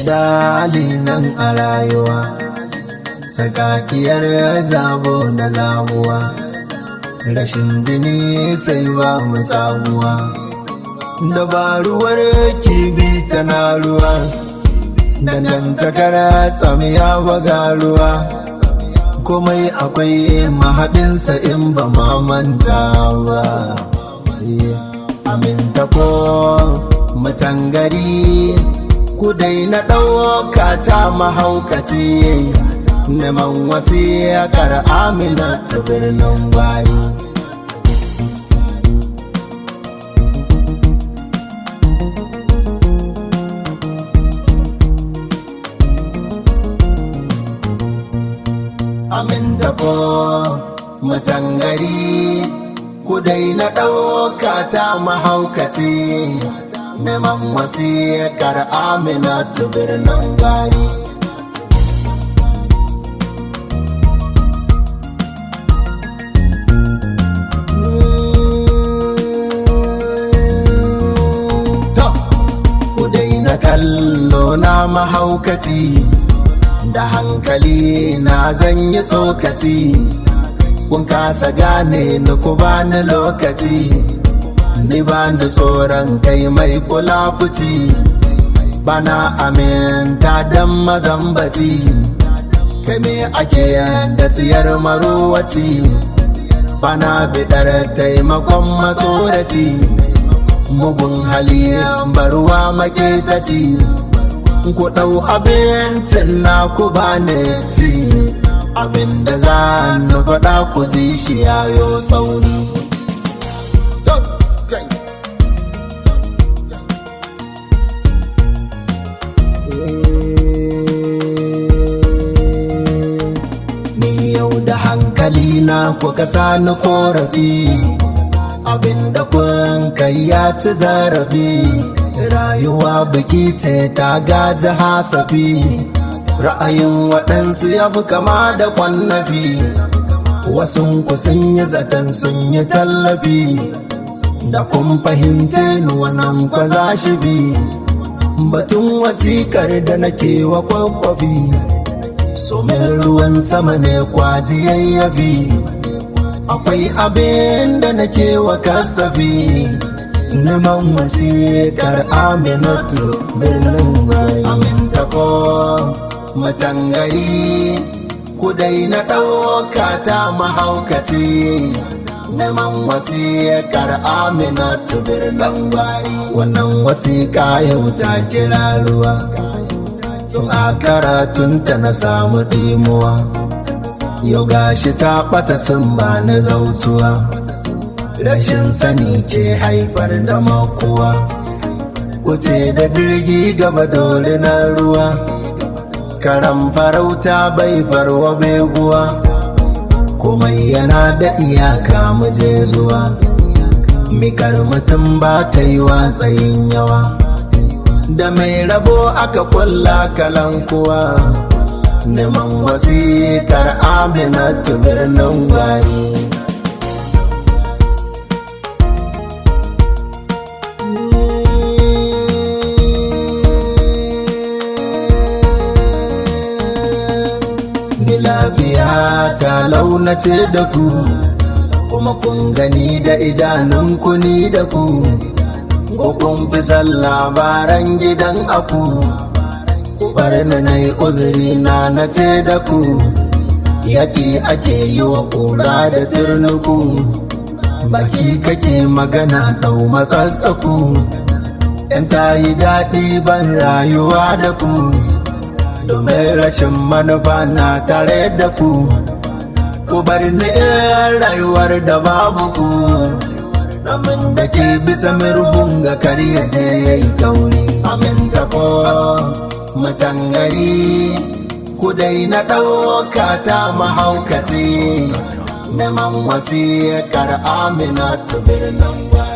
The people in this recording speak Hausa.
jidali nan a rayuwa sakakiyar zabo da zabuwa rashin jini sai ba mu sabuwa dabaruwar kibi tana ruwa dangantakar tsamiya baga ruwa komai akwai mahaɗinsa in ba manta ba aminta ko matangari ku daina ɗauka ta mahaukaci neman wasiyakar amina ta birnin gwari aminta ko matangari ku daina ɗauka ta mahaukaci neman wasiyakar amina ta birnin gwari na kallo na mahaukaci da hankali na zan yi tsokaci kun kasa gane ni ku bani lokaci ni ba da tsoron kai mai kula fuci bana aminta don mazambaci kai me ake da tsiyar marowaci bana bitar taimakon matsoraci mugun hali barwa maketaci ku ɗau abincin na ku ba ne ci abin da za na faɗa ku ji shi yayo sauri ni yau da hankali na kuka sani korafi abinda kun kai ya ci zarafi rayuwa biki ce ta gaji hasafi ra'ayin waɗansu ya fi kama da kwallafi wasu ku sun yi zaton sun yi tallafi da kun fahimce ni wannan kwa za shi bi batun wasikar da nake wa kwakwafi somin ruwan sama ne kwaji yayyafi akwai abin da nake wa kasafi neman wasikar aminatu birnin gwari aminta ko matangari ku daina ɗauka ta mahaukaci neman wasikar aminatu birnin gwari wannan wasika yau ta kira ruwa tun a karatunta na samu ɗimuwa yau gashi ta ɓata sun ba na zautuwa rashin sani ke haifar da makuwa kuce da jirgi gaba dole na ruwa karan farauta bai farwa beguwa komai yana da iyaka muje zuwa mikar mutum ba ta yi watsayin yawa da mai rabo aka kulla kalankuwa neman wasikar aminatu birnin gwari lafiya ta launace da ku kuma kun gani da idanunku ni da ku ko kun fi san labaran gidan aku bari na na yi uzuri na na ce da ku yaki ake yi wa kura da turnuku baki kake magana ɗau matsatsaku yan ta yi daɗi ban rayuwa da ku domin rashin manufa na tare da ku ku bar ni rayuwar da babu ku abin da ke bisa mirhun ga karya je ya yi kauri aminta ko matangari ku daina ɗauka ta mahaukaci neman wasikar amina ta birnin